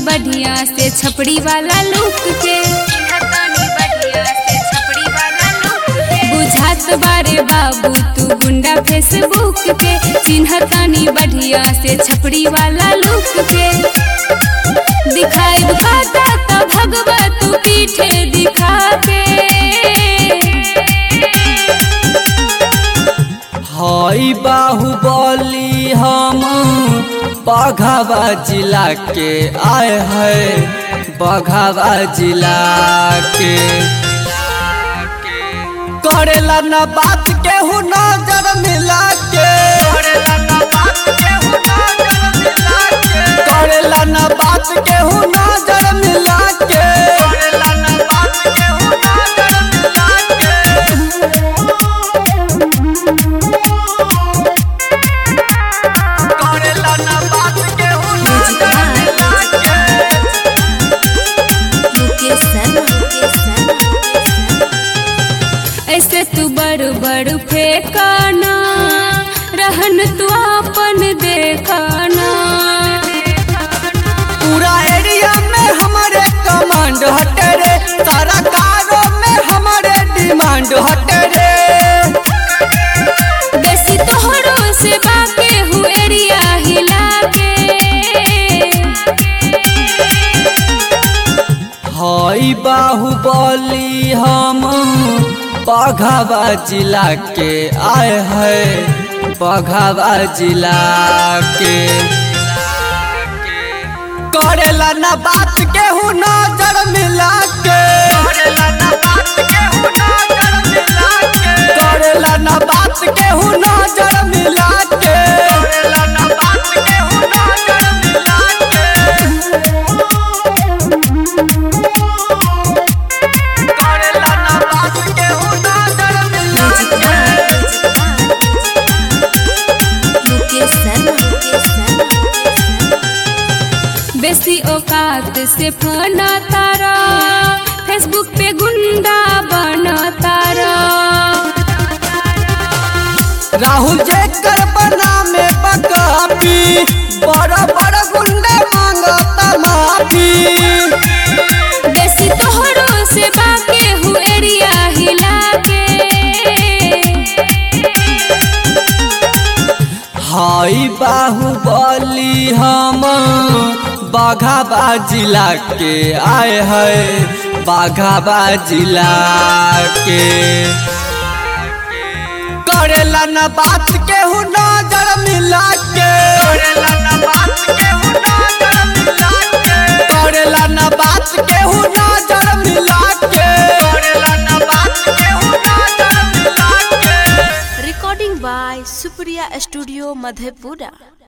बढ़िया से छपड़ी वाला लुक के बुझात बारे बाबू तू गुंडा फेसबुक के चिन्हतानी बढ़िया से छपड़ी वाला लुक के दिखाई खाता तो भगवा तू पीठे दिखा के हई बाहुबली हम बघावा जिला के आए है बघावा जिला के करेला न बात केहू नजर मिला के करेला न बात केहू नजर मिला के करेला न बात केहू नजर मिला के ऐसे तू बड़ बड़ फेंकाना रहन तू अपन देखाना पूरा एरिया में हमारे कमांड हटे रे सारा कारो में हमारे डिमांड हटे रे बेसी तोहरो से बाके हु एरिया हिला के हई बाहुबली हम बघावा जिला के आए है बघावा जिला के करेला न बात केहू नजर मिला के करेला न बात केहू नजर मिला के करेला न बात केहू नजर मिला के बेसी औकात से फना तारा फेसबुक पे गुंडा बना तारा राहुल जेकर बना में बकापी बड़ा बड़ा गुंडे मांगता माफी बेसी तोहरो से बाके हु एरिया हिला के हाई बाहुबली हम बाघाबा जिला के आए है बाघाबा जिला के करेला न बात केहू नजर मिला के करेला न बात केहू नजर मिला के करेला न बात केहू नजर मिला के करेला न बात केहू नजर मिला के Recording by Supriya Studio Madhepura.